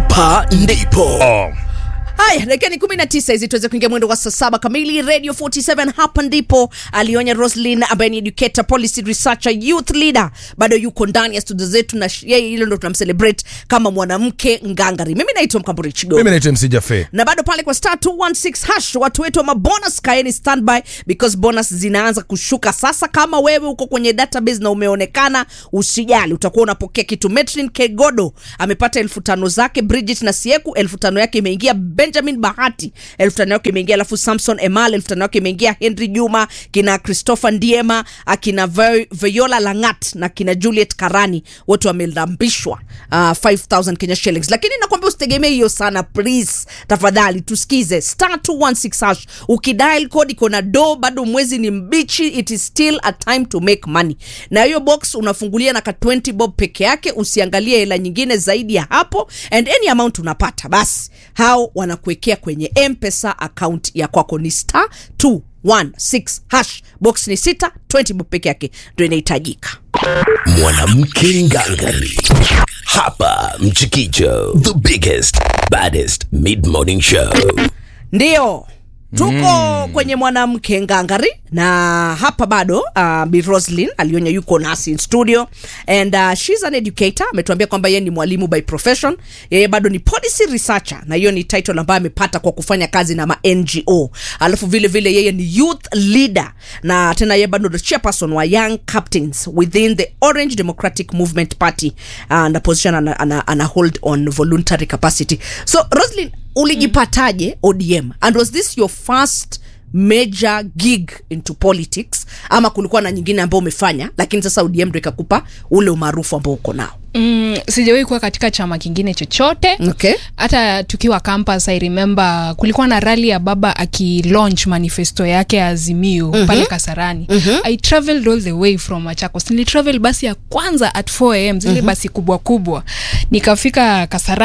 hapa ndipo Oh. haya dakika ni kumi na tisa hizi tuweze kuingia mwendo wa saa saba kamili radio 47 hapa ndipo alionya roslin ambaye ni educator policy researcher youth leader bado yuko ndani ya studio zetu na sh- yeye hilo ndo tunamcelebrate kama mwanamke ngangari mimi naitwa mkamburi chigo mimi naitwa mc jafe na bado pale kwa star 216 hash watu wetu wa mabonus kaeni standby because bonus zinaanza kushuka sasa kama wewe uko kwenye database na umeonekana usijali utakuwa unapokea kitu metrin kegodo amepata elfu tano zake bridget na sieku elfu tano yake imeingia benjamin bahati elfu tano yake imeingia alafu samson emal elfu tano yake imeingia henry juma kina christopher ndiema akina Ve- viola langat na kina juliet karani wote wamelambishwa uh, 5000 kenya shillings lakini nakwambia usitegemee hiyo sana please tafadhali tusikize star 216 hash ukidial code iko na do bado mwezi ni mbichi it is still a time to make money na hiyo box unafungulia na ka 20 bob peke yake usiangalie hela nyingine zaidi ya hapo and any amount unapata basi hao wanakuwekea kwenye mpesa account ya kwako ni star 216 hash box ni sita 20 bob peke yake ndo inahitajika mwanamke ngangari hapa mchikicho the biggest baddest mid morning show ndio tuko mm. kwenye mwanamke ngangari na hapa bado uh, Bi roslin alionya yuko nasi in studio and uh, shes an educator ametuambia kwamba yeye ni mwalimu by profession yeye bado ni policy researcher na hiyo ni title ambayo amepata kwa kufanya kazi na ma ngo alafu vile vile yeye ni youth leader na tena yeye bado the chairperson wa young captains within the orange democratic movement party uh, na position ana, ana, ana hold on voluntary capacity so roslin ulijipataje odm and was this your first major gig into politics ama kulikuwa na nyingine ambayo umefanya lakini sasa odm ndo ikakupa ule umaarufu ambao uko nao mm, sijawahi kuwa katika chama kingine chochote okay hata tukiwa campus i remember kulikuwa na rali ya baba akilaunch manifesto yake ya azimio mm-hmm. pale kasarani mm-hmm. i traveled all the way from machakos nilitravel basi ya kwanza at 4 am zile mm-hmm. basi kubwa kubwa nikafika kasarani